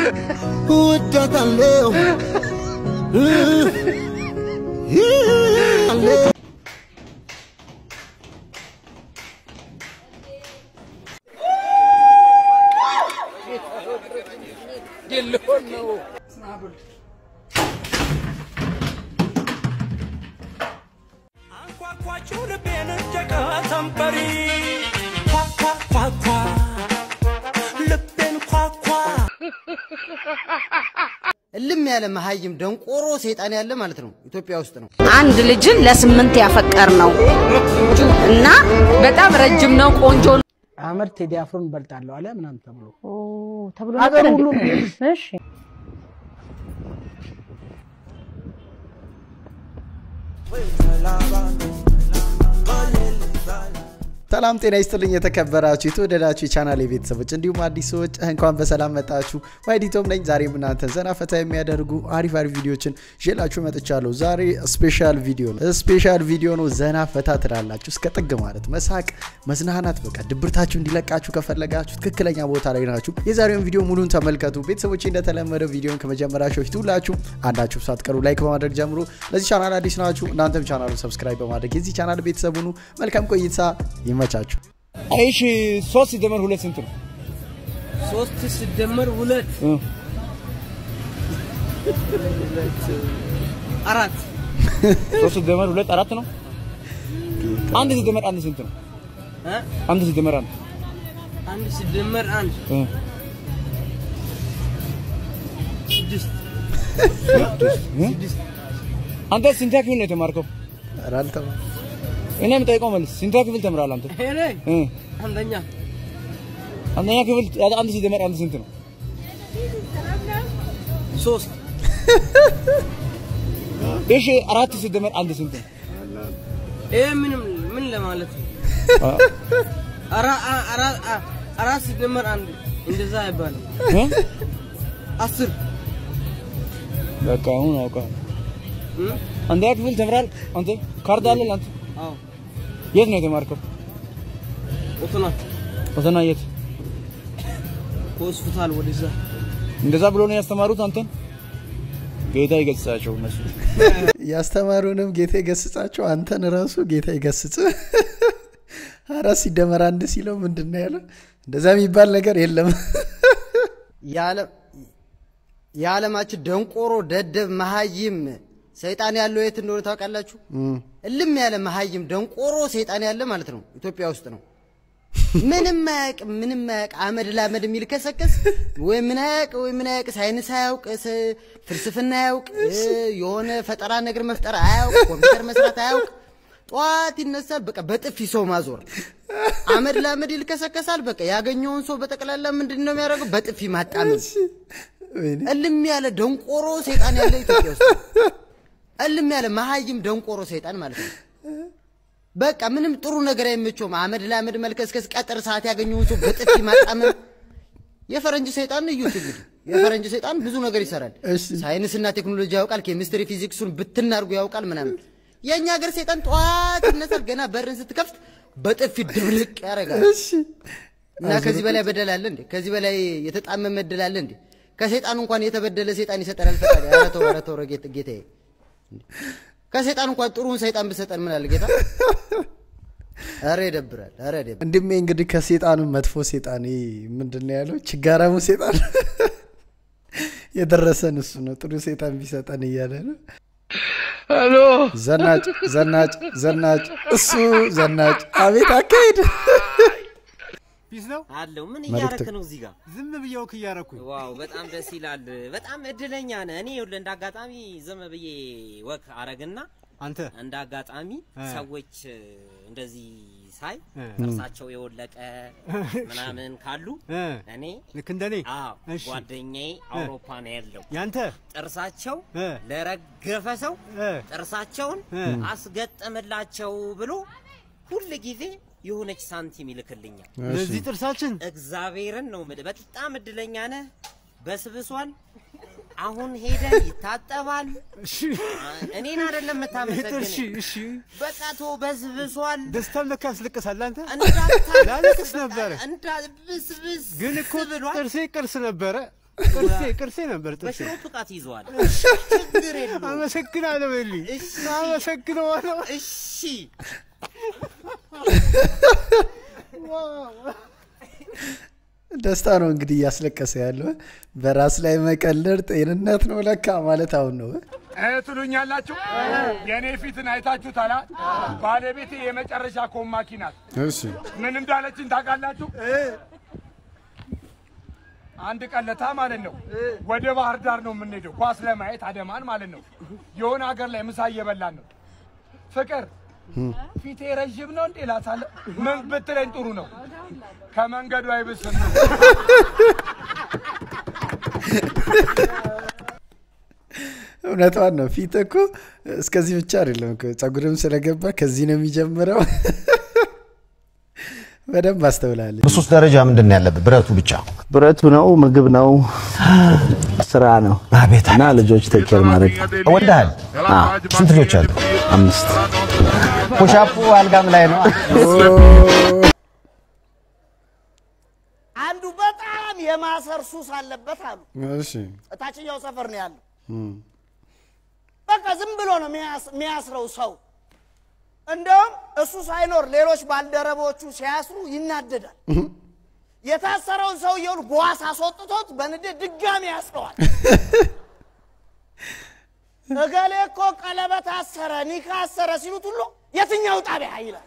እወዳታለሁ አንኳኳችሁ ልቤን ጨቀ ሰንበሪ ኳኳኳኳ ልቤን ኳኳ እልም ያለ መሀይም ደንቆሮ ሰይጣን ያለ ማለት ነው ኢትዮጵያ ውስጥ ነው። አንድ ልጅን ለስምንት ያፈቀር ነው እና በጣም ረጅም ነው፣ ቆንጆ ነው። አህመድ ቴዲ አፍሮን እበልጣለሁ አለ ምናምን ተብሎ ተብሎ አገር ነበር ሁሉ እንዴ? ነው። እሺ ሰላም ጤና ይስጥልኝ የተከበራችሁ የተወደዳችሁ የቻናል ቤተሰቦች እንዲሁም አዲስ ሰዎች እንኳን በሰላም መጣችሁ። ዋይዲቶም ነኝ። ዛሬም እናንተን ዘና ፈታ የሚያደርጉ አሪፍ አሪፍ ቪዲዮችን ይዤላችሁ መጥቻለሁ። ዛሬ ስፔሻል ቪዲዮ ነው። ስፔሻል ቪዲዮ ነው። ዘና ፈታ ትላላችሁ እስከ ጥግ ማለት መሳቅ፣ መዝናናት፣ በቃ ድብርታችሁ እንዲለቃችሁ ከፈለጋችሁ ትክክለኛ ቦታ ላይ ናችሁ። የዛሬውን ቪዲዮ ሙሉን ተመልከቱ። ቤተሰቦች እንደተለመደው ቪዲዮን ከመጀመራችሁ በፊት ሁላችሁ አንዳችሁ ሳትቀሩ ላይክ በማድረግ ጀምሮ ለዚህ ቻናል አዲስ ናችሁ እናንተም ቻናሉን ሰብስክራይብ በማድረግ የዚህ ቻናል ቤተሰብ ሁኑ። መልካም ቆይታ ይመቻችሁ። እሺ ሶስት ሲደመር ሁለት ስንት ነው? ሶስት ሲደመር ሁለት አራት ሶስት ሲደመር ሁለት አራት ነው። አንድ ሲደመር አንድ ስንት ነው? እ? አንድ ሲደመር አንድ አንድ ሲደመር አንድ እ። ስድስት አንተ ስንት ክፍል ነው የተማርከው? ኧረ አልተማርኩም። እኔ የምጠይቀው መልስ ስንት ክፍል ተምራል አንተ? እኔ እ። አንደኛ አንደኛ ክፍል አንድ ሲደመር አንድ ስንት ነው? ሶስት እሺ አራት ሲደመር አንድ ስንት ነው? ይሄ ምንም ምን ለማለት ነው? አራ አ- አራ አ- አራት ሲደመር አንድ እንደዛ አይባልም። እ? አስር በቃ አሁን አውቃለሁ። እ? አንደኛ ክፍል ተምራል አንተ? ካርድ አለ አንተ? አዎ የት ነው የተማርከው? ኦቶና ፈተና የት? ከሆስፒታል ወደዛ እንደዛ ብሎ ነው ያስተማሩት አንተን? ጌታ ይገስጻቸው እነሱ ያስተማሩንም ጌታ ይገስጻቸው፣ አንተን ራሱ ጌታ ይገስጽ። አራት ሲደመር አንድ ሲለው ምንድን ነው ያለው? እንደዛ የሚባል ነገር የለም። የዓለማችን ደንቆሮ ደደብ መሀይም ሰይጣን ያለው የት እንደሆነ ታውቃላችሁ? እልም ያለ መሀይም ደንቆሮ ሰይጣን ያለ ማለት ነው ኢትዮጵያ ውስጥ ነው። ምንም አያውቅ ምንም አያውቅ አመድ ላመድ የሚል ከሰከስ ወይ ምን አያውቅ ወይ ምን አያውቅ ሳይንስ አያውቅ ስ- ፍልስፍና አያውቅ እ፣ የሆነ ፈጠራ ነገር መፍጠር አያውቅ ኮምፒውተር መስራት አያውቅ ጠዋት ይነሳል በቃ በጥፊ ሰው ማዞር አመድ ላመድ ይልከሰከሳል በቃ ያገኘውን ሰው በጠቅላላ ምንድን ነው የሚያደርገው በጥፊ ማጣመም እልም ያለ ደንቆሮ ሰይጣን ያለ ኢትዮጵያ ውስጥ ነው። እልም ያለ መሀይም ደንቆሮ ሰይጣን ማለት ነው በቃ ምንም ጥሩ ነገር አይመቸውም። አመድ ለአመድ መልከስከስ፣ ቀጥር ሰዓት ያገኘውን ሰው በጥፊ ማጣመም። የፈረንጅ ሰይጣን እዩት እንግዲህ የፈረንጅ ሰይጣን ብዙ ነገር ይሰራል። እሺ። ሳይንስና ቴክኖሎጂ ያውቃል፣ ኬሚስትሪ ፊዚክሱን ብትናርጉ ያውቃል ምናምን። የእኛ ሀገር ሰይጣን ጠዋት ይነሳል፣ ገና በርን ስትከፍት በጥፊ ድብልቅ ያደርጋል። እሺ እና ከዚህ በላይ በደል አለ እንዴ? ከዚህ በላይ የተጣመመ በደል አለ እንዴ? ከሰይጣን እንኳን የተበደለ ሰይጣን ይሰጠናል ፈጣሪ። ኧረ ተው ኧረ ተው ኧረ ጌታ ጌታዬ ከሰይጣን እንኳን ጥሩን ሰይጣን ብሰጠን ምን አለ ጌታ? ኧረ ይደብራል። ኧረ ይደብራል። ወንድሜ እንግዲህ ከሴጣኑ መጥፎ ሴጣን ይሄ ምንድን ነው ያለው? ችጋራሙ ሴጣን የደረሰን እሱ ነው። ጥሩ ሴጣን ቢሰጠን እያለ ነው። ዘናጭ ዘናጭ ዘናጭ እሱ ዘናጭ። አቤት አካሄድ! ፒስ ነው አለው ምን መልእክት- እያረክ ነው እዚህ ጋር? ዝም ብዬ ወክ እያረኩኝ ዋው በጣም ደስ ይላል። በጣም እድለኛ ነህ። እኔ ይኸውልህ እንደ አጋጣሚ ዝም ብዬ ወክ አረግና አንተ እንደ አጋጣሚ እ። ሰዎች እ፣ እንደዚህ ሳይ እ። ጥርሳቸው የወለቀ ምናምን ካሉ እ፣ እኔ ልክ እንደኔ አዎ እሺ። ጓደኛዬ አውሮፓ ነው ያለው። ያንተ ጥርሳቸው እ፣ ለረገፈ ሰው እ፣ ጥርሳቸውን እ። አስገጠመላቸው ብሎ ሁል ጊዜ የሆነች ሳንቲም ይልክልኛል። ለዚህ ጥርሳችን እግዚአብሔርን ነው የምልህ። በጣም እድለኛ ነህ። በስብሷል። አሁን ሄደ ይታጠባል። እሺ እኔን አይደለም እሺ የምታመሰግን። እሺ በቃ ቶ በስብሷል። ደስታም ለካ ያስለቅሳል አንተ እንዳታለቅስ ላለቅስ በቃ ነበረ እንዳብስብስ ግን እኮ ብሏል። ጥርሴ ቅርስ ነበረ ቅርሴ ቅርሴ ነበር ጥርሴ። በሽሮ ብቃት ይዘዋል። እሺ፣ ችግር የለውም። አመሰግናለሁ በልኝ። እሺ፣ አመሰግነዋለሁ። እሺ። ደስታ ነው እንግዲህ እያስለቀሰ ያለው በራስ ላይ መቀለድ ጤንነት ነው ለካ ማለት አሁን ነው ትሉኛላችሁ። የእኔ ፊትን አይታችሁታል። ባለቤቴ የመጨረሻ ኮማኪ ናት። እሺ ምን እንዳለችን ታውቃላችሁ? አንድ ቀለታ ማለት ነው ወደ ባህር ዳር ነው የምንሄደው ኳስ ለማየት አደማን ማለት ነው። የሆነ ሀገር ላይ ምሳ እየበላን ነው። ፍቅር ፊቴ ረዥም ነው እንዴ ላሳለ ምን ብትለኝ ጥሩ ነው። ከመንገዱ አይብስም። እውነቷን ነው ፊት እኮ እስከዚህ ብቻ አይደለም እኮ ጸጉርም ስለገባ ከዚህ ነው የሚጀምረው በደንብ አስተውላለች በሶስት ደረጃ ምንድን ነው ያለብህ? ብረቱ ብቻ ብረቱ ነው፣ ምግብ ነው፣ ስራ ነው አቤት እና ልጆች ተኬር ማድረግ ወልደሃል? ስንት ልጆች አሉ? አምስት ፑሻፑ አልጋም ላይ ነው። አንዱ በጣም የማሰር ሱስ አለበት አሉ። እሺ እታችኛው ሰፈር ነው ያለው። በቃ ዝም ብሎ ነው የሚያስ- የሚያስረው ሰው። እንደውም እሱ ሳይኖር ሌሎች ባልደረቦቹ ሲያስሩ ይናደዳል። የታሰረውን ሰውየውን በዋስ አስወጥቶት በንዴት ድጋሚ ያስረዋል። እገሌ እኮ ቀለበት አሰረ፣ ኒካ አሰረ ሲሉት ሁሉ የትኛው ጣቢያ ይላል።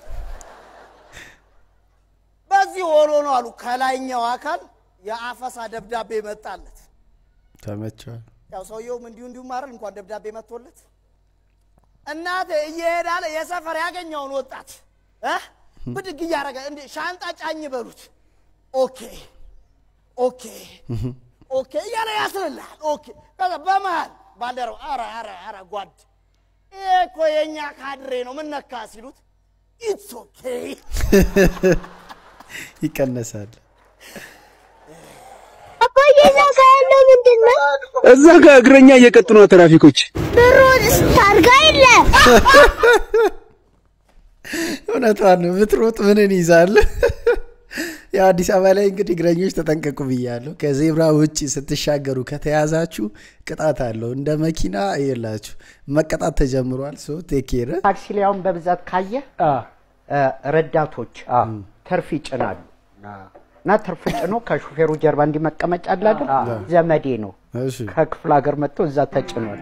በዚህ ሆኖ ነው አሉ ከላይኛው አካል የአፈሳ ደብዳቤ መጣለት። ተመቸዋል ያው ሰውየውም እንዲሁ እንዲሁ ማረል እንኳን ደብዳቤ መጥቶለት እናቴ እየሄዳለ የሰፈር ያገኘውን ወጣት እ ብድግ እያደረገ እንዲ ሻንጣ ጫኝ በሉት ኦኬ ኦኬ ኦኬ እያለ ያስርልሃል። ኦኬ ከዛ በመሃል ባልደረው አረ አረ አረ ጓድ ይሄ እኮ የእኛ ካድሬ ነው ምን ነካ ሲሉት ኢትስ ኦኬ ይቀነሳል አባዬ እዛ ጋ ያለው ምንድን ነው? እዛ ጋር እግረኛ እየቀጡ ነው ትራፊኮች። ብሩንስ ታርጋ የለ እውነቷን ነው ብትሮጥ ምንን ይዛል ያው አዲስ አበባ ላይ እንግዲህ እግረኞች ተጠንቀቁ ብያለሁ ከዜብራ ውጭ ስትሻገሩ ከተያዛችሁ ቅጣት አለው እንደ መኪና የላችሁ መቀጣት ተጀምሯል ሶ ቴኬር ታክሲ ላይ አሁን በብዛት ካየ ረዳቶች ትርፍ ይጭናሉ እና ትርፍ ጭኖ ከሹፌሩ ጀርባ እንዲመቀመጫ አለ አይደል? ዘመዴ ነው ከክፍለ ሀገር መጥቶ እዛ ተጭኗል።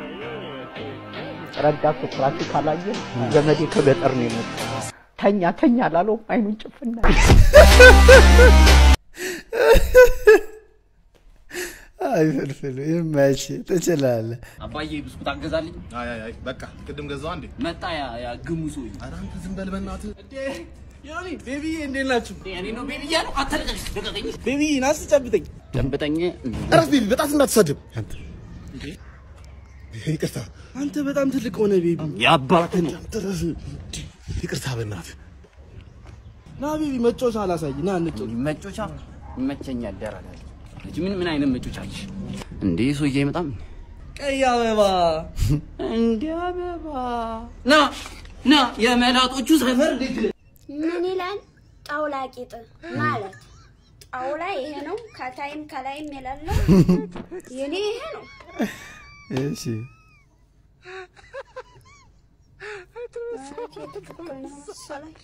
ረዳቱ ትራፊክ አላየ ዘመዴ ከገጠር ነው የመጣ ተኛ ተኛ ላለው አይኑን ጭፍና አይ ፍልፍሉ ይመች ትችላለህ አባዬ ብስኩት አገዛልኝ። አይ አይ አይ በቃ ቅድም ገዛው አንዴ መጣ ያ ያ ግሙ ሰውዬ። ኧረ አንተ ዝም በል በእናትህ። ዮኒ ቤቢዬ እንዴት ናችሁ? እኔ ነው ቤቢ እያሉ አትልቀኝ፣ ልቀቀኝ። ቤቢዬ ና እስኪ ጨብጠኝ። ጨብጠኝ። ኧረ ቤቢ በጣም እንዳትሳድብ። ይቅርታ አንተ በጣም ትልቅ ሆነ ቤቢ። የአባትን ይቅርታ በእናትህ ና ቤቢ መጮቻ አላሳይ ና እንጮ መጮቻ ይመቸኛል። ደራላ ልጅ ምን ምን አይነት መጮቻ አለሽ እንዴ? ሰውዬ አይመጣም ቀይ አበባ እንደ አበባ ና ና የመላጦቹ ሰፈር ልጅ ምን ይላል? ጣውላ ቂጥ ማለት ጣውላ ይሄ ነው፣ ከታይም ከላይም የሌለው የኔ ይሄ ነው። እሺ ትክክል ነው መሰለኝ።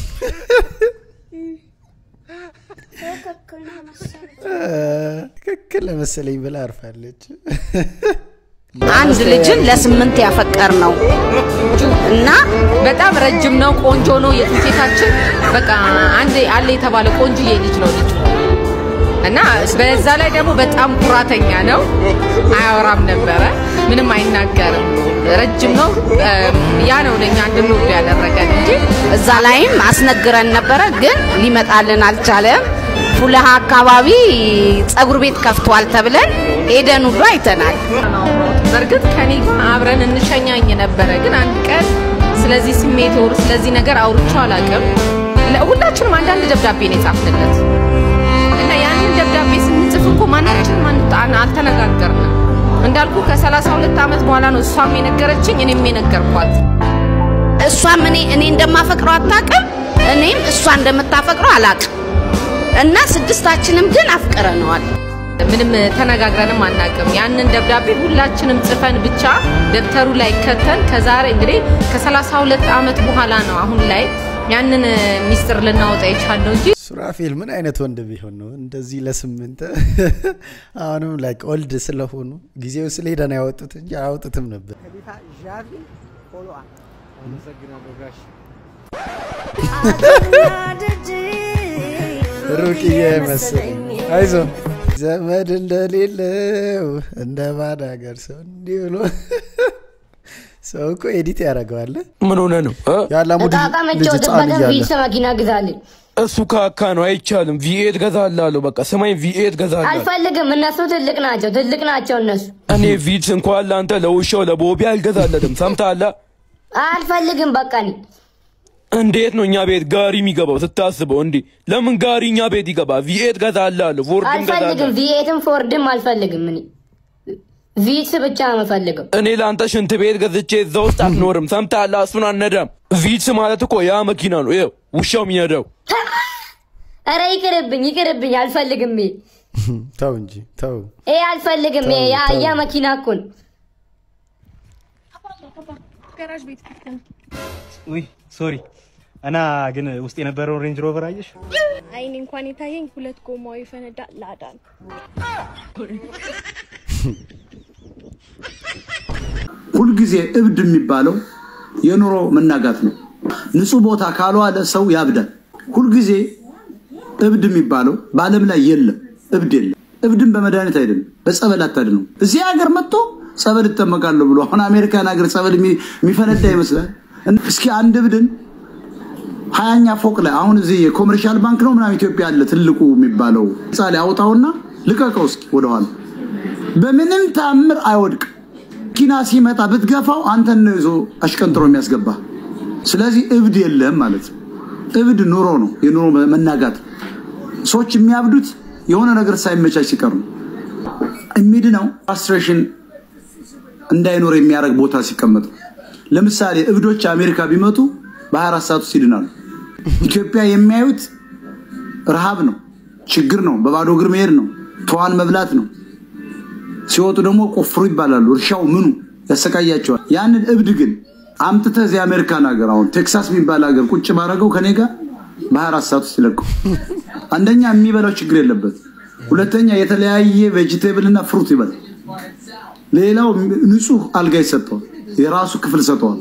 ትክክል ነው መሰለኝ። ትክክል ለመሰለኝ ብላ አርፋለች አንድ ልጅን ለስምንት ያፈቀር ነው እና በጣም ረጅም ነው፣ ቆንጆ ነው። የትውቴታችን በቃ አንድ አለ የተባለ ቆንጆዬ ልጅ ነው ልጁ እና በዛ ላይ ደግሞ በጣም ኩራተኛ ነው። አያወራም ነበረ፣ ምንም አይናገርም። ረጅም ነው። ያ ነው ለእኛ እንድንወዱ ያደረገን እንጂ እዛ ላይም አስነግረን ነበረ፣ ግን ሊመጣልን አልቻለም። ፉለሃ አካባቢ ጸጉር ቤት ከፍቷል ተብለን ሄደን ሁሉ አይተናል። በእርግጥ ከኔ ጋር አብረን እንሸኛኝ ነበረ፣ ግን አንድ ቀን ስለዚህ ስሜት ወር ስለዚህ ነገር አውርቼው አላውቅም። ሁላችንም አንዳንድ ደብዳቤ ነው የጻፍንለት እና ያንን ደብዳቤ ስንጽፍ እኮ ማናችንም አንጣ- አልተነጋገርንም። እንዳልኩ ከሰላሳ ሁለት ዓመት በኋላ ነው እሷም የነገረችኝ እኔም የነገርኳት። እሷም እኔ እኔ እንደማፈቅረው አታውቅም፣ እኔም እሷ እንደምታፈቅረው አላውቅም። እና ስድስታችንም ግን አፍቅረነዋል። ምንም ተነጋግረንም አናውቅም። ያንን ደብዳቤ ሁላችንም ጽፈን ብቻ ደብተሩ ላይ ከተን ከዛሬ እንግዲህ ከ32 ዓመት በኋላ ነው አሁን ላይ ያንን ሚስጥር ልናወጣ የቻልነው እንጂ ሱራፌል ምን አይነት ወንድ ቢሆን ነው እንደዚህ ለስምንት አሁንም ላይ ኦልድ ስለሆኑ ጊዜው ስለሄደ ነው ያወጡት እንጂ አያወጡትም ነበር። ከቤታ ዣቪ ፎሎ አመሰግናለሁ ጋሽ ሩቅዬ መሰለኝ። አይዞ ዘመድ እንደሌለው እንደ ባድ ሀገር ሰው እንዲህ ብሎ ሰው እኮ ኤዲት ያደርገዋል። ምን ሆነ ነው እ? የአላሙዲ እቃ እቃ ልጅ ህፃን መጫወትበትን እያለ ቪትስ መኪና ግዛልኝ። እሱ ካካ ነው አይቻልም። ቪኤት ገዛላለሁ። በቃ ስማኝ፣ ቪኤት ገዛላለሁ። አልፈልግም። እነሱ ትልቅ ናቸው፣ ትልቅ ናቸው እነሱ። እኔ ቪትስ እንኳን ለአንተ ለውሻው ለቦቢ አልገዛለትም። ሰምተሃል? አልፈልግም። በቃ እኔ እንዴት ነው እኛ ቤት ጋሪ የሚገባው ስታስበው? እንዲህ ለምን ጋሪ እኛ ቤት ይገባ? ቪኤት ገዛላለሁ፣ ፎርድም አልፈልግም። ገዛላለሁ። ቪኤትም ፎርድም አልፈልግም። እኔ ቪትስ ብቻ ነው የምፈልገው። እኔ ለአንተ ሽንት ቤት ገዝቼ እዛ ውስጥ አትኖርም። ሰምተሃል? እሱን አነዳም። ቪትስ ማለት እኮ ያ መኪና ነው። ይኸው ውሻው የሚነዳው ኧረ ይቅርብኝ፣ ይቅርብኝ። አልፈልግም። ይሄ ተው እንጂ ተው። ይሄ አልፈልግም። ይሄ የአህያ መኪና እኮ ነው። ጋራዥ ቤት ከፍተን ውይ ሶሪ እና ግን ውስጥ የነበረውን ሬንጅ ሮቨር አየሽ? አይኔ እንኳን የታየኝ ሁለት ጎማው የፈነዳ ላዳ ነው። ሁልጊዜ እብድ የሚባለው የኑሮ መናጋት ነው። ንጹህ ቦታ ካልዋለ ሰው ያብዳል። ሁልጊዜ እብድ የሚባለው በዓለም ላይ የለም፣ እብድ የለም። እብድን በመድኃኒት አይደለም፣ በጸበል አታድነው። እዚህ ሀገር መጥቶ ጸበል እጠመቃለሁ ብሎ አሁን አሜሪካን ሀገር ጸበል የሚ- የሚፈነዳ ይመስላል። እስኪ አንድ እብድን ሀያኛ ፎቅ ላይ አሁን እዚህ የኮመርሻል ባንክ ነው ምናምን ኢትዮጵያ አለ ትልቁ የሚባለው ህንፃ ላይ አውጣውና ልቀቀው እስኪ ወደኋላ። በምንም ተአምር አይወድቅም። መኪና ሲመጣ ብትገፋው አንተን ነው ይዞ አሽቀንጥሮ የሚያስገባ። ስለዚህ እብድ የለም ማለት ነው። እብድ ኑሮ ነው፣ የኑሮ መናጋት ነው። ሰዎች የሚያብዱት የሆነ ነገር ሳይመቻች ሲቀር ነው። የሚድነው ፍራስትሬሽን እንዳይኖር የሚያደርግ ቦታ ሲቀመጥ ነው። ለምሳሌ እብዶች አሜሪካ ቢመጡ በ24 ሰዓት ውስጥ ይድናሉ። ኢትዮጵያ የሚያዩት ረሃብ ነው፣ ችግር ነው፣ በባዶ እግር መሄድ ነው፣ ተዋን መብላት ነው። ሲወጡ ደግሞ ቆፍሩ ይባላሉ። እርሻው ምኑ ያሰቃያቸዋል። ያንን እብድ ግን አምጥተህ እዚህ አሜሪካን ሀገር አሁን ቴክሳስ የሚባል ሀገር ቁጭ ባረገው ከኔ ጋር በ24 ሰዓት ውስጥ ይለቀው። አንደኛ የሚበላው ችግር የለበት፣ ሁለተኛ የተለያየ ቬጅቴብል እና ፍሩት ይበላል። ሌላው ንጹህ አልጋ ይሰጠዋል፣ የራሱ ክፍል ሰጠዋል፣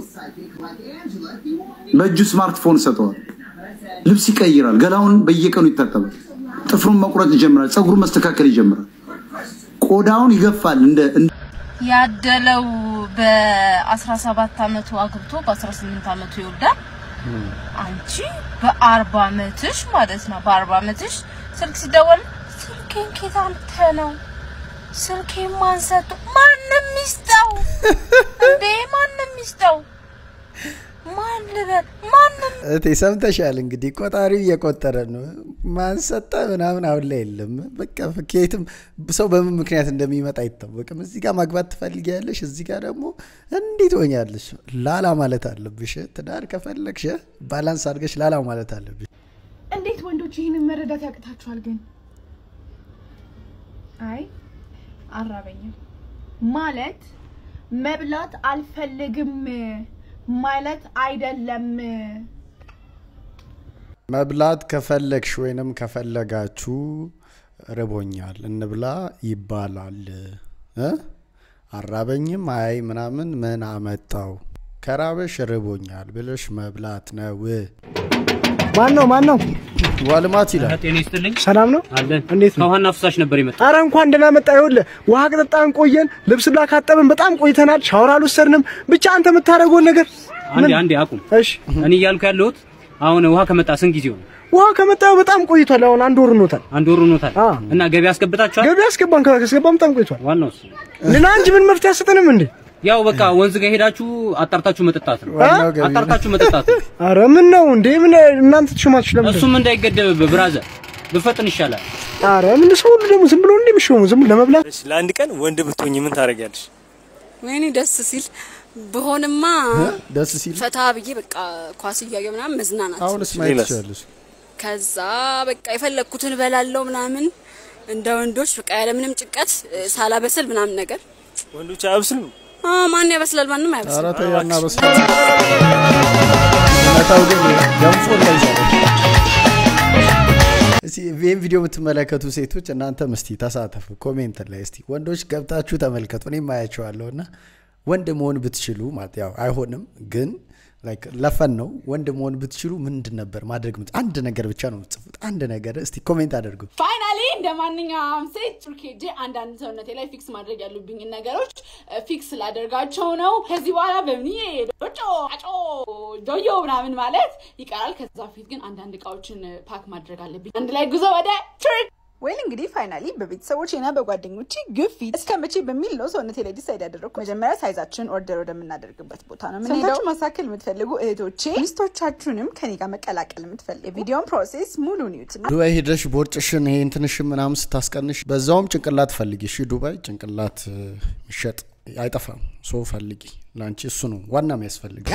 በእጁ ስማርትፎን ሰጠዋል፣ ልብስ ይቀይራል፣ ገላውን በየቀኑ ይታጠባል፣ ጥፍሩን መቁረጥ ይጀምራል፣ ፀጉሩን መስተካከል ይጀምራል፣ ቆዳውን ይገፋል እንደ እንደ- ያደለው በ17 አመቱ አግብቶ በ18 አመቱ ይወልዳል። አንቺ በአርባ አመትሽ ማለት ነው በአርባ አመትሽ ስልክ ሲደወል ስልኬን ኬት አንተ ነው ስልኬን ማን ሰጡ? ማንም ይስጠው እንዴ ማንም ይስጠው ማን ልበል ማንም እቴ ሰምተሻል እንግዲህ ቆጣሪው እየቆጠረ ነው። ማን ሰጠ ምናምን አሁን ላይ የለም። በቃ ከየትም ሰው በምን ምክንያት እንደሚመጣ አይታወቅም። እዚህ ጋር ማግባት ትፈልጊያለሽ፣ እዚህ ጋር ደግሞ እንዲህ ትሆኛለሽ። ላላ ማለት አለብሽ። ትዳር ከፈለግሽ ባላንስ አድርገሽ ላላ ማለት አለብሽ። እንዴት ወንዶች ይህንን መረዳት ያቅታችኋል? ግን አይ አራበኝም ማለት መብላት አልፈልግም ማለት አይደለም። መብላት ከፈለግሽ ወይንም ከፈለጋችሁ ርቦኛል እንብላ ይባላል እ አራበኝም አይ ምናምን ምን አመጣው ከራበሽ ርቦኛል ብለሽ መብላት ነው። ማን ነው ማን ነው? ዋልማት ይላል። ጤና ይስጥልኝ። ሰላም ነው አለን። እንዴት ነው? ከውሃና ፍሳሽ ነበር የመጣ አረ እንኳን ደህና መጣ። ይኸውልህ ውሃ ከጠጣን ቆየን፣ ልብስ ብላ ካጠብን በጣም ቆይተናል፣ ሻወር አልወሰድንም። ብቻ አንተ የምታደርገውን ነገር አንዴ ምን- አንዴ አቁም። እሺ እኔ እያልኩ ያለሁት አሁን ውሃ ከመጣ ስንት ጊዜው ነው? ውሃ ከመጣ በጣም ቆይቷል። አሁን አንድ ወር ሆኖታል። አንድ ወር ሆኖታል። እና ገቢ አስገብታችኋል? ገቢ አስገባን፣ ካስገባን በጣም ቆይቷል። ዋናው እሱ ልና እንጂ ምን መፍትሄ አሰጠንም እንዴ? ያው በቃ ወንዝ ጋር ሄዳችሁ አጣርታችሁ መጠጣት ነው። ዋናው ገቢ ነው። አጣርታችሁ መጠጣት ነው። አረ ምን ነው እንዴ? ምን እናንተ ትሾማችሁ ለምን? እሱም እንዳይገደብብህ ብራዘር ብፈጥን ይሻላል። አረ ምን ሰው ሁሉ ደግሞ ዝም ብሎ እንዴ የሚሾሙ ዝም ብሎ ለመብላት ለአንድ ቀን ወንድ ብትሆኝ ምን ታደርጊያለሽ? ወይኔ ደስ ሲል በሆንማ ደስ ሲል ፈታ ብዬ በቃ ኳስ እያየሁ ምናምን መዝናናት። አሁንስ ማየት ትችላለሽ። ከዛ በቃ የፈለግኩትን እበላለሁ ምናምን። እንደ ወንዶች በቃ ያለምንም ጭንቀት እ፣ ሳላበስል ምናምን ነገር ወንዶች አያብስሉም። አ፣ ማን ያበስላል? ማንም ኧረ አያበስልም። ተይ አናበስልም። እውነታው ግን ገንፎ እንዳይሰራ እስቲ ይህን ቪዲዮ የምትመለከቱ ሴቶች እናንተም እስቲ ተሳተፉ ኮሜንት ላይ እስቲ ወንዶች ገብታችሁ ተመልከቱ እኔም አያቸዋለሁ እና ወንድ መሆን ብትችሉ ማለት ያው አይሆንም ግን like ለፈን ነው ወንድ መሆን ብትችሉ ምንድን ነበር ማድረግ የምት- አንድ ነገር ብቻ ነው የምትጽፉት አንድ ነገር እስቲ ኮሜንት አድርጉ ፋይናሊ እንደ ማንኛውም ሴት ጩርክ ሄጄ አንዳንድ ሰውነቴ ላይ ፊክስ ማድረግ ያሉብኝን ነገሮች እ፣ ፊክስ ላደርጋቸው ነው። ከዚህ በኋላ በምን ዶጮ አጮ ዶዮ ምናምን ማለት ይቀራል። ከዛ በፊት ግን አንዳንድ እቃዎችን እ፣ ፓክ ማድረግ አለብኝ። አንድ ላይ ጉዞ ወደ ቱርክ ወይል እንግዲህ ፋይናሊ በቤተሰቦቼና በጓደኞቼ ግፊት እስከ መቼ በሚል ነው ሰውነቴ ላይ ዲሳይድ ያደረግኩ። መጀመሪያ ሳይዛችን ኦርደር ወደምናደርግበት ቦታ ነው የምንሄደው። ሰምታችሁ ማሳከል የምትፈልጉ እህቶቼ ሚስቶቻችሁንም ከኔ ጋር መቀላቀል የምትፈልጉ የቪዲዮን ፕሮሴስ ሙሉ ኒዩት ዱባይ ሄደሽ ቦርጭሽን ይሄ እንትንሽን ምናምን ስታስቀንሽ በዛውም ጭንቅላት ፈልጊ እሺ ዱባይ ጭንቅላት እ፣ የሚሸጥ አይጠፋም ሶ ፈልጊ ለአንቺ እሱ ነው ዋና የሚያስፈልግ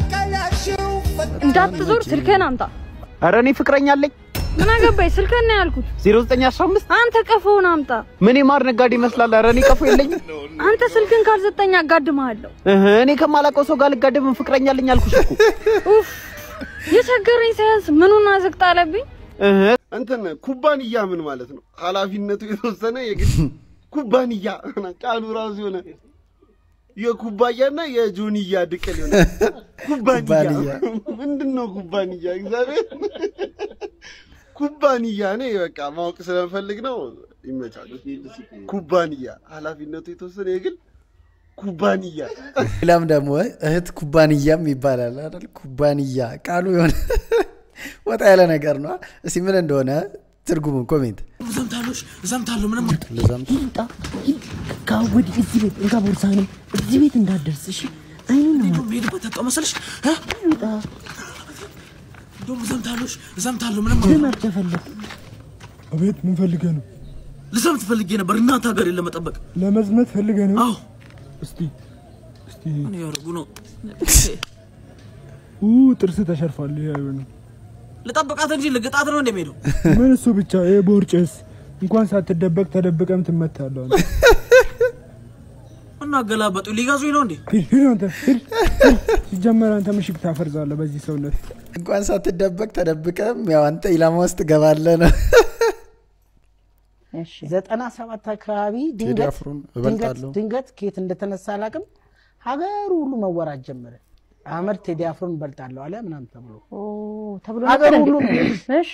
እንዳትዞር ስልክህን አምጣ። ኧረ እኔ ፍቅረኛ አለኝ። ምን አገባኝ? ስልክህን ነው ያልኩት። 0915 አንተ ቀፎውን አምጣ። ምን የማር ነጋዴ ይመስላል? ኧረ እኔ ቀፎ የለኝም። አንተ ስልክን ካልሰጠኝ አጋድምሃለሁ። እህ፣ እኔ ከማላውቀው ሰው ጋር ልጋደም ፍቅረኛ አለኝ አልኩሽ እኮ። ኡፍ የቸገረኝ ሳያንስ ምኑን አዘቅጥ አለብኝ። እህ፣ እንትን ኩባንያ ምን ማለት ነው? ኃላፊነቱ የተወሰነ የግድ ኩባንያ ቃሉ ራሱ የሆነ የኩባያና የጆንያ ድቅል የሆነ ኩባንያ ኩባንያ። ምንድን ነው ኩባንያ? እግዚአብሔር ኩባንያ እኔ በቃ ማወቅ ስለምፈልግ ነው። ይመቻል። ኩባንያ ኃላፊነቱ የተወሰነ የግል ኩባንያ ሌላም ደግሞ እህት ኩባንያም ይባላል አይደል? ኩባንያ ቃሉ የሆነ ወጣ ያለ ነገር ነው። እስቲ ምን እንደሆነ ትርጉሙን ኮሜንት ዘምታለሽ ዘምታለሁ ምንም ልዘምት ካወድ እዚህ ቤት እንካ ቦርሳህንም እዚህ ቤት እንዳትደርስ እሺ። አይኑን ነው ሄድበት ተቀው መሰለሽ እ? ይውጣ። እንደውም ዘምታለሽ ዘምታለሁ ምንም ልመር ከፈለግ አቤት ምን ፈልገህ ነው? ልዘምት ፈልጌ ነበር እናት ሀገሬን ለመጠበቅ ለመዝመት ፈልገህ ነው? አዎ እስቲ እስቲ ምን ያደርጉ ነው ኡ ጥርስ ተሸርፏል። ይሄ አይሆንም። ልጠብቃት እንጂ ልግጣት ነው እንደሚሄደው ምን እሱ ብቻ ይሄ ቦርጭስ እንኳን ሳትደበቅ ተደብቀም ትመታለህ። አንተ። እና አገላበጡ ሊገዙኝ ነው እንዴ ሂድ ሂድ አንተ ሂድ ሂድ። ሲጀመር አንተ ምሽግ ታፈርዛለህ በዚህ ሰውነት። እንኳን ሳትደበቅ ተደብቀም ያው አንተ ኢላማ ውስጥ ገባለህ ነው። ዘጠና ሰባት አካባቢ ቴዲ ድንገት አፍሮን ድንገት እበልጣለሁ። ድንገት ከየት እንደተነሳ አላውቅም፣ ሀገሩ ሁሉ መወራት ጀመረ። አህመድ ቴዲ አፍሮን እበልጣለሁ አለ ምናምን ተብሎ ተብሎ ሀገር ነበር ሁሉ እንዴ? ነው። እሺ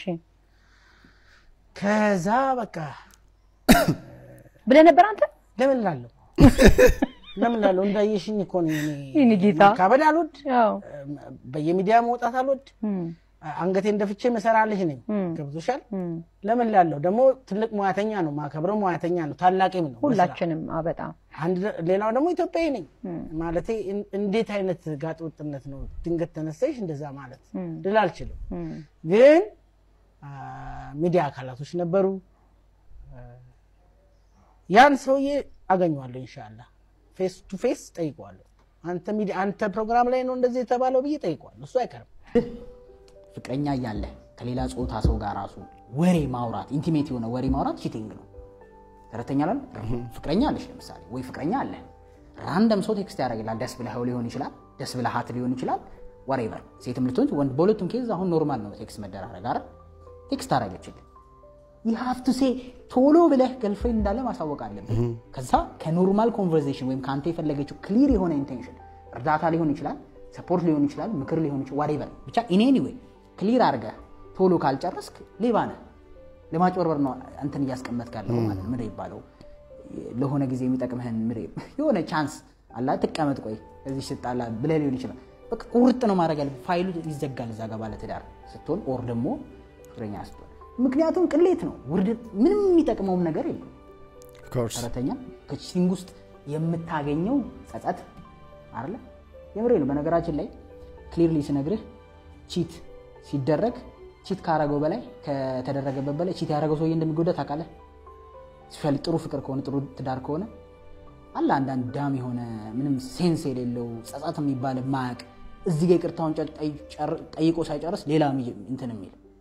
ከዛ በቃ ብለህ ነበር አንተ? ለምን ላለሁ ለምን ላለሁ እንዳየሽኝ እኮ ነው እኔ የኔ ጌታ። ማካበድ አልወድ በየሚዲያ መውጣት አልወድ አንገቴን ደፍቼ መሰራ ልጅ ነኝ። ገብቶሻል? ለምን ላለሁ ደግሞ ትልቅ ሙያተኛ ነው ማከብረው ሙያተኛ ነው ታላቂም ነው በስራ። ሁላችንም አ በጣም አንድ ሌላው ደግሞ ኢትዮጵያዊ ነኝ ማለቴ እን- እንዴት አይነት ጋጥ ወጥነት ነው ድንገት ተነሳሽ እንደዛ ማለት ልል አልችልም። ግን አ፣ ሚዲያ አካላቶች ነበሩ። አ፣ ያን ሰውዬ አገኘዋለሁ ኢንሻአላህ ፌስ ቱ ፌስ ጠይቀዋለሁ። አንተ ሚዲያ አንተ ፕሮግራም ላይ ነው እንደዚህ የተባለው ብዬ ጠይቀዋለሁ። እሱ አይቀርም። ፍቅረኛ እያለ ከሌላ ጾታ ሰው ጋር ራሱ ወሬ ማውራት ኢንቲሜት የሆነ ወሬ ማውራት ቺቲንግ ነው። ተረተኛ ላል ፍቅረኛ አለሽ ለምሳሌ ወይ ፍቅረኛ አለ ራንደም ሰው ቴክስት ያደርግላል። ደስ ብለኸው ሊሆን ይችላል፣ ደስ ብለሃት ሊሆን ይችላል። ወሬቨር ሴትም ልትሆን ወንድ፣ በሁለቱም ኬዝ አሁን ኖርማል ነው ቴክስት መደራረግ አይደል? ቴክስት አደረገችልህ ሀፍቱ ሴ ቶሎ ብለህ ገልፍሬንድ እንዳለ ማሳወቅ አለብህ። ከዛ ከኖርማል ኮንቨርሴሽን ወይም ከአንተ የፈለገችው ክሊር የሆነ ኢንቴንሽን እርዳታ ሊሆን ይችላል፣ ሰፖርት ሊሆን ይችላል፣ ምክር ሊሆን ይችላል፣ ዋሬቨር ብቻ ኢን ኤኒ ዌይ ክሊር አድርገህ ቶሎ ካልጨረስክ ሌባ ነህ። ለማጭበርበር ነው አንተን እያስቀመጥክ ያለው ማለት ነው። ምንድን ይባለው ለሆነ ጊዜ የሚጠቅምህን ምንድን የሆነ ቻንስ አላ ትቀመጥ፣ ቆይ እዚህ ስጣላ ብለህ ሊሆን ይችላል። በቃ ቁርጥ ነው ማድረግ ያለብህ። ፋይሉ ይዘጋል እዛ ጋር ባለትዳር ስትሆን ኦር ደግሞ ፍቅረኛ ስትሆን ምክንያቱም ቅሌት ነው። ውርደት ምንም የሚጠቅመውም ነገር የለም። ሰራተኛ ከቺቲንግ ውስጥ የምታገኘው ጸጸት አለ የምሬ ነው። በነገራችን ላይ ክሊርሊ ስነግርህ ቺት ሲደረግ ቺት ካረገው በላይ ከተደረገበት በላይ ቺት ያደረገው ሰውዬ እንደሚጎዳ ታውቃለህ። ስፔሻሊ ጥሩ ፍቅር ከሆነ ጥሩ ትዳር ከሆነ አለ አንዳንድ ዳም የሆነ ምንም ሴንስ የሌለው ጸጸት የሚባል ማያቅ እዚህ ጋር ይቅርታውን ጠይቆ ሳይጨርስ ሌላ እንትን የሚል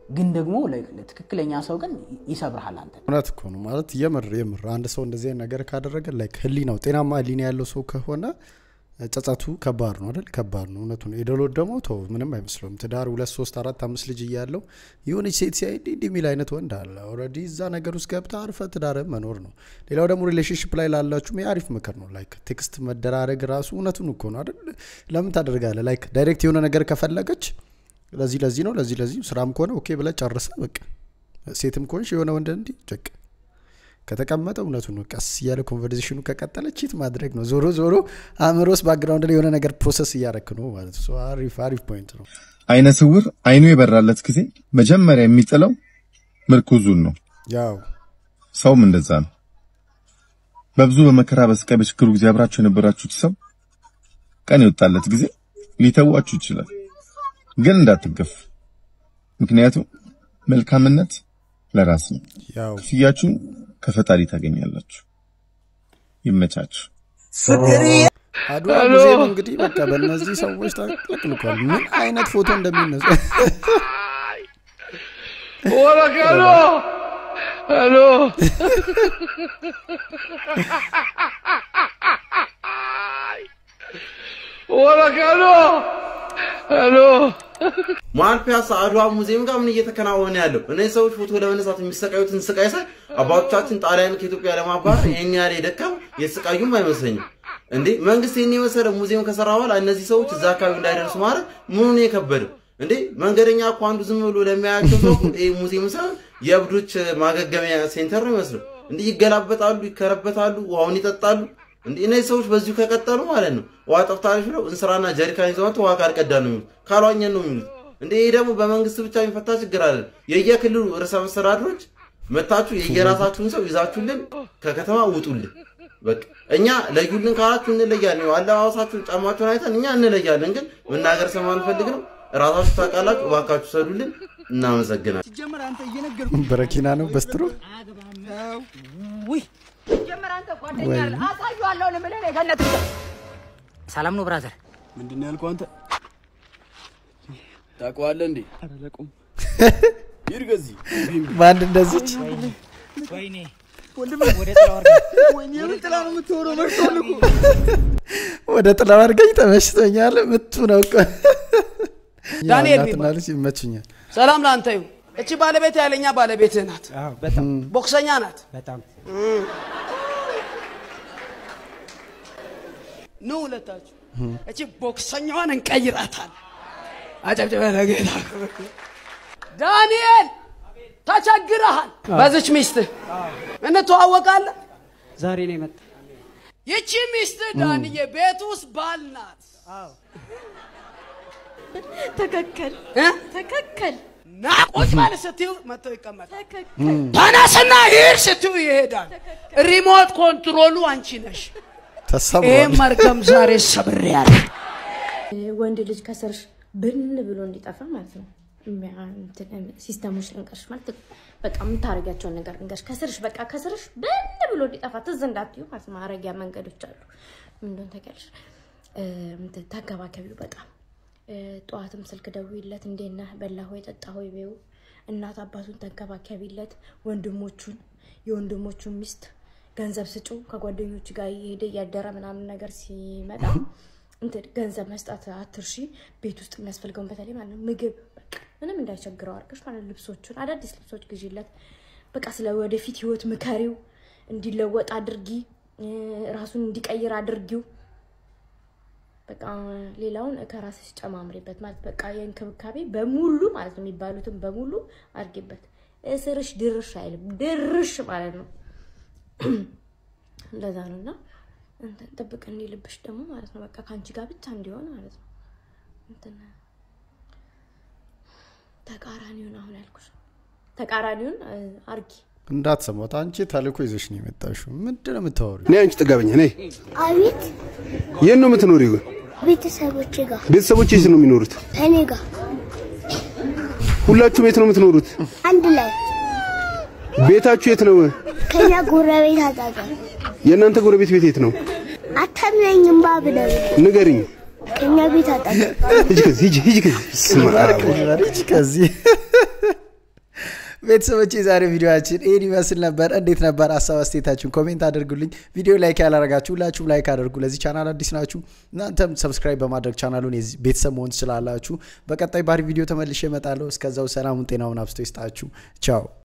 ግን ደግሞ ለ- ትክክለኛ ሰው ግን ይሰብርሃል አንተ እውነት እኮ ነው ማለት የምር የምር አንድ ሰው እንደዚህ አይነት ነገር ካደረገ ላይክ ህሊናው ጤናማ ህሊና ያለው ሰው ከሆነ ጸጸቱ ከባድ ነው አይደል? ከባድ ነው እውነቱ ነው። የደሎት ደግሞ ተው ምንም አይመስለውም። ትዳር ሁለት ሶስት አራት አምስት ልጅ እያለው የሆነች ሴት ሲያይ እንዲህ እንዲህ የሚል አይነት ወንድ አለ። ኦልሬዲ እዛ ነገር ውስጥ ገብተ አርፈ ትዳር መኖር ነው። ሌላው ደግሞ ሪሌሽንሽፕ ላይ ላላችሁም የአሪፍ ምክር ነው። ላይክ ቴክስት መደራረግ ራሱ እውነቱን እኮ ነው አይደል? ለምን ታደርጋለህ? ላይክ ዳይሬክት የሆነ ነገር ከፈለገች ለዚህ ለዚህ ነው ለዚህ ለዚህ ስራም ከሆነ ኦኬ ብለህ ጨርሰህ በቃ ሴትም ከሆንሽ የሆነ ወንድ እንዲህ ጨቅ ከተቀመጠ እውነቱን ነው። ቀስ እያለ ኮንቨርሴሽኑ ከቀጠለ ቺት ማድረግ ነው። ዞሮ ዞሮ አእምሮ ውስጥ ባክግራውንድ ላይ የሆነ ነገር ፕሮሰስ እያረክ ነው ማለት ነው። አሪፍ አሪፍ ፖይንት ነው። አይነ ስውር አይኑ የበራለት ጊዜ መጀመሪያ የሚጥለው ምርኩዙን ነው። ያው ሰውም እንደዛ ነው። በብዙ በመከራ በስቃይ በችግሩ ጊዜ አብራችሁ የነበራችሁት ሰው ቀን የወጣለት ጊዜ ሊተዋችሁ ይችላል። ግን እንዳትገፉ። ምክንያቱም መልካምነት ለራስ ነው። ያው ክፍያችሁን ከፈጣሪ ታገኛላችሁ። ይመቻችሁ። አድዋ ሙዚየም እንግዲህ በቃ በእነዚህ ሰዎች ተጥለቅልቋል። ምን አይነት ፎቶ እንደሚነሱ ወረቀሎ ሄሎ ወረቀሎ ሄሎ መሀል ፒያሳ አድዋ ሙዚየም ጋር ምን እየተከናወነ ያለው? እነዚህ ሰዎች ፎቶ ለመነሳት የሚሰቃዩትን ስቃይ ሳይ አባቶቻችን ጣሊያን ከኢትዮጵያ ለማባረር ይህን ያህል የደከሙ የተሰቃዩም አይመስለኝም። እንዴ መንግስት ይህን የመሰለ ሙዚየም ከሰራ በኋላ እነዚህ ሰዎች እዛ አካባቢ እንዳይደርሱ ማድረግ ምኑን የከበደው? እንዴ መንገደኛ እኮ አንዱ ዝም ብሎ ለሚያያቸው ሰው ይህ ሙዚየም ሳይሆን የእብዶች ማገገሚያ ሴንተር ነው ይመስለው። እንዲህ ይገላበጣሉ፣ ይከረበታሉ፣ ውሃውን ይጠጣሉ። እንዲህ እነዚህ ሰዎች በዚሁ ከቀጠሉ ማለት ነው ውሃ ጠፍታለች ብለው እንስራና ጀሪካን ይዘው መጥተው ውሃ ካልቀዳ ነው የሚሉት፣ ካልዋኘን ነው የሚሉት። እንዴ ይህ ደግሞ በመንግስት ብቻ የሚፈታ ችግር አለ። የየክልሉ ርዕሰ መስተዳድሮች መታችሁ የየራሳችሁን ሰው ይዛችሁልን ከከተማ ውጡልን። በቃ እኛ ለዩልን ካላችሁ እንለያለን። ያው አለባበሳችሁን፣ ጫማችሁን አይተን እኛ እንለያለን። ግን መናገር ስለማንፈልግ ነው። ራሳችሁ ታውቃላችሁ። እባካችሁ ሰዱልን። እናመሰግናለን። ሲጀመር አንተ እየነገርኩህ በረኪና ነው በስትሮ ውይ ጀመር አንተ ጓደኛ አለ አሳየዋለሁ ልምልህ የገነት ሰላም ነው ብራዘር? ምንድን ነው ያልከው አንተ? ታውቀዋለህ እንዴ? አላለቁም። ሂድ ከዚህ በአንድ እንደዚች ወይኔ ወንድሜ ወደ ጥላ ወርዳ ወይኔ ምን ጥላ ነው የምትሆነው? መርቶል እኮ ወደ ጥላው አድርገኝ ተመችቶኛል። ምቱ ነው እኮ ዳንኤል እናትና ቢባል ልጅ ይመቹኛል። ሰላም ለአንተ ይሁን። እቺ ባለቤት ያለኛ ባለቤትህ ናት። በጣም ቦክሰኛ ናት። በጣም እም። ኑ ሁለታችሁ እቺ ቦክሰኛዋን እንቀይራታል። አጨብጭበ ለጌታ ክብር። ዳንኤል ተቸግረሃል። በዚች ሚስትህ እንተዋወቃለን። ዛሬ ነው የመጣ ይቺ ሚስትህ ዳንዬ ቤት ውስጥ ባል ናት። ተከከል ተከከል ና ቁጭ በል ስትይው መጥቶ ይቀመጣል። ተነስና ሂድ ስትይው ይሄዳል። ሪሞት ኮንትሮሉ አንቺ ነሽ። ተሰብሯል። ይህም መርገም ዛሬ ሰብሬያለሁ። ወንድ ልጅ ከስርሽ ብን ብሎ እንዲጠፋ ማለት ነው። የሚያ- እንትን ሲስተሞች ልንገርሽ ማለት በቃ የምታደርጊያቸውን ነገር ልንገርሽ። ከስርሽ በቃ ከስርሽ ብን ብሎ እንዲጠፋ ትዝ እንዳትዩ ማለት ነው። ማረጊያ መንገዶች አሉ። ምን እንደሆነ ታውቂያለሽ? እ፣ እንትን ተንከባከቢው በጣም እ፣ ጠዋትም ስልክ ደውይለት፣ እንዴት ነህ በላህ ወይ ጠጣህ ወይ በይው። እናት አባቱን ተንከባከቢለት፣ ወንድሞቹን የወንድሞቹን ሚስት ገንዘብ ስጩ። ከጓደኞቹ ጋር እየሄደ እያደረ ምናምን ነገር ሲመጣ እንትን ገንዘብ መስጠት አትርሺ። ቤት ውስጥ የሚያስፈልገውን በተለይ ማለት ነው ምግብ በቃ ምንም እንዳይቸግረው አድርገሽ ማለት ነው። ልብሶቹን አዳዲስ ልብሶች ግዢለት። በቃ ስለ ወደፊት ህይወት ምከሪው፣ እንዲለወጥ አድርጊ፣ እ፣ ራሱን እንዲቀይር አድርጊው። በቃ ሌላውን ከራስሽ ጨማምሪበት ማለት በቃ የእንክብካቤ በሙሉ ማለት ነው የሚባሉትን በሙሉ አድርጊበት። እስርሽ ድርሽ አይልም ድርሽ ማለት ነው። እንደዛ ነው እና እንትን ጥብቅ እንዲልብሽ ደግሞ ማለት ነው በቃ ከአንቺ ጋር ብቻ እንዲሆን ማለት ነው። እንትን ተቃራኒውን አሁን ያልኩሽ ተቃራኒውን እ፣ አርጊ። እንዳትሰማት አንቺ ተልእኮ ይዘሽ ነው የመጣሽው። ምንድን ነው የምታወሪው? እኔ አንቺ ጥጋበኛ ነይ። አቤት የት ነው የምትኖሪው? ግን ቤተሰቦቼ ጋር ቤተሰቦች የት ነው የሚኖሩት? እኔ ጋር ሁላችሁም የት ነው የምትኖሩት? አንድ ላይ ቤታችሁ የት ነው? ከኛ ጎረቤት አጠገብ የእናንተ ጎረቤት ቤት የት ነው? አታምነኝም ባብለው ንገሪኝ። ከኛ ቤት አጠገብ ሂጂ ከዚህ ሂጂ ሂጂ ከዚህ ስማ አረግ ሂጂ ከዚህ ቤተሰቦች የዛሬ ቪዲዮችን ይህን ይመስል ነበር። እንዴት ነበር? ሀሳብ አስተያየታችሁን ኮሜንት አድርጉልኝ። ቪዲዮ ላይክ ያላረጋችሁ ሁላችሁም ላይክ አድርጉ። ለዚህ ቻናል አዲስ ናችሁ እናንተም ሰብስክራይብ በማድረግ ቻናሉን የዚህ ቤተሰብ መሆን ትችላላችሁ። በቀጣይ ባሪ ቪዲዮ ተመልሼ እመጣለሁ። እስከዛው ሰላሙን ጤናውን አብስቶ ይስጣችሁ። ቻው